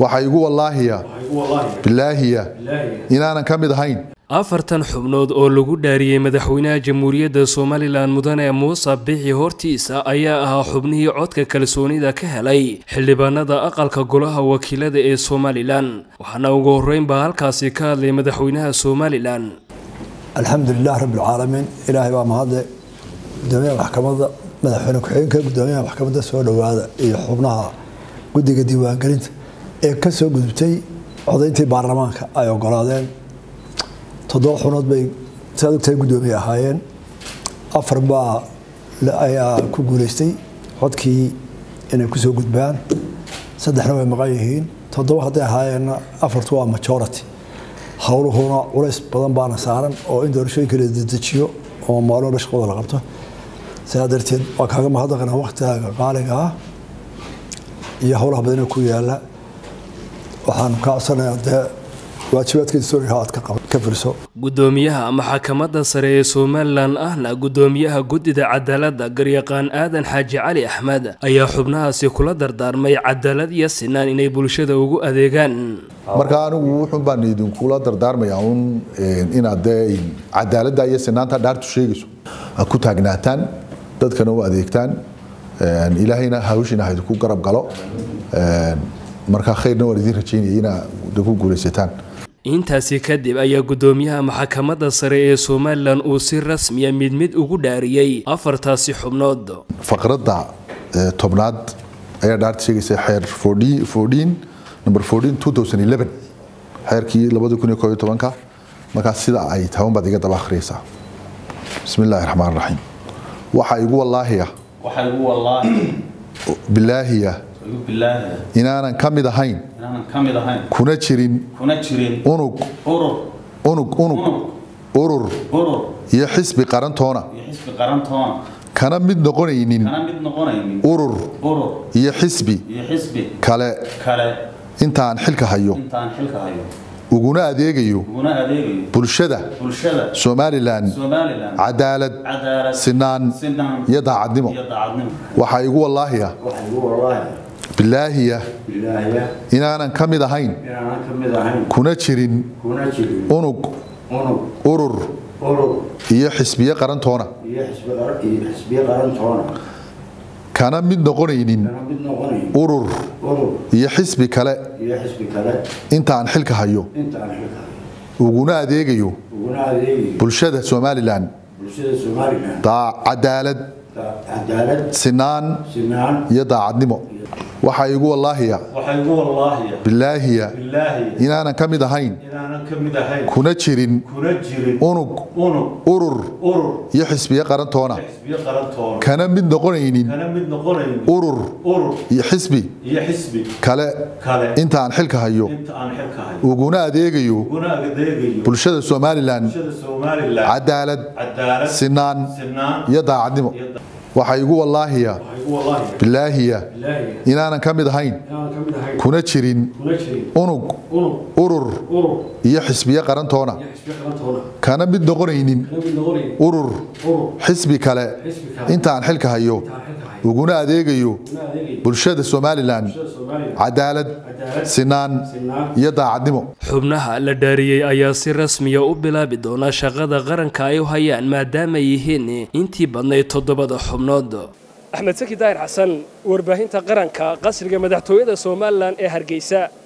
waxaa igu wallaahiya bilaahiya inaanan ka mid ahayn afartan xubnood oo lagu dhaariyey madaxweynaha jamhuuriyadda somalilan mudane muuse bixi hortiisa ayaa ahaa xubnihii codka kalsoonida ka helay xildhibaanada aqalka golaha wakiilada ee somalilan waxaana ugu horreynbaa halkaasi ka hadlay madaxweynaha somalilan alxamdulilah rabbilcaalamiin ilaahay baa mahadle gudoomiyaha maxkamadda madaxweyne ku-xigeenka gudoomiyaha maxkamadda soo dhowaada iyo xubnaha guddiga diiwaangelinta ee ka soo gudubtay codayntii baarlamaanka ay ogolaadeen toddoba xubnood bay saad ogtahay guddoomiye ahaayeen afar baa ayaa ku guuleystay codkii inay kusoo gudbaan saddexna way maqan yihiin toddoba hadday ahaayeenna afartu waa majority howluhuna culays badan baana saaran oo in doorashooyinka la dedejiyo oo maalmo walba shaqadooda la qabto sidaa darteed waa kaaga mahadnaqanaa waktigaaga qaaliga ah iyo howlaha badanee ku yaala waxaan ka codsanayaa dee gudoomiyaha maxkamadda sare ee somalilan ahna gudoomiyaha guddida cadaaladda garyaqaan aadan xaaji cali axmed ayaa xubnahaasi kula dardaarmay cadaalad iyo sinaan inay bulshada ugu adeegaan marka anigu wuxuun baan idinkula dardaarmayaa un inaad dee cadaaladda iyo sinaanta dhaartu sheegayso aad ku taagnaataan dadkana u adeegtaan ilaahayna hawshiina ha idinku garab galo marka khayrna waan idiin rajaynaya inaad ku guulaysataan intaasi kadib ayaa gudoomiyaha maxkamadda sare ee somalilan uu si rasmiya mid mid ugu dhaariyey afartaasi xubnood faqradda tobnaad ayaa dhaarta sheegaysa xeer number xeerkii ka markaas sida ay taban baad iga daba akhriyaysaa bismi illaahi raxmaan raxiim waxaa igu wallaahiya bilaahiya inaanan ka mid ahayn kuna jirin unug unug unug urur iyo xisbi qarantoona kana mid noqonaynin urur iyo xisbi kale intaan xilka hayo uguna adeegayo bulshada somalilan cadaalad sinaan iyo daacadnimo waxaa igu wallaahiya bilaahiya inaanan ka mid ahayn kuna jirin unug urur iyo xisbiye qarantoona kana mid noqonaynin urur iyo xisbi kale intaan xilka hayo uguna adeegayo bulshada somalilan cadaalad sinaan iyo daacadnimo waxaa igu wallaahiya bilaahiya inaanan ka mid ahayn kuna jirin unug urur iyo xisbiye qarantoona kana mid noqonaynin urur iyo xisbi kale intaan xilka hayo uguna adeegayo bulshada somalilan cadaalad sinaan iyo daacadnimo waxaa igu wallaahiya bilaahiya inaanan ka mid ahayn kuna jirin unug urur iyo xisbiye qarantoona kana mid noqonaynin urur xisbi kale intaan xilka hayo uguna adeegayo bulshada somalilan cadaalad sinaan iyo daacadnimo xubnaha la dhaariyey ayaa si rasmiya u bilaabi doona shaqada qaranka ay u hayaan maadaama yihiin intii badnayd toddobada xubnood axmed saki daahir xasan warbaahinta qaranka qasriga madaxtooyada somalilan ee hargeysa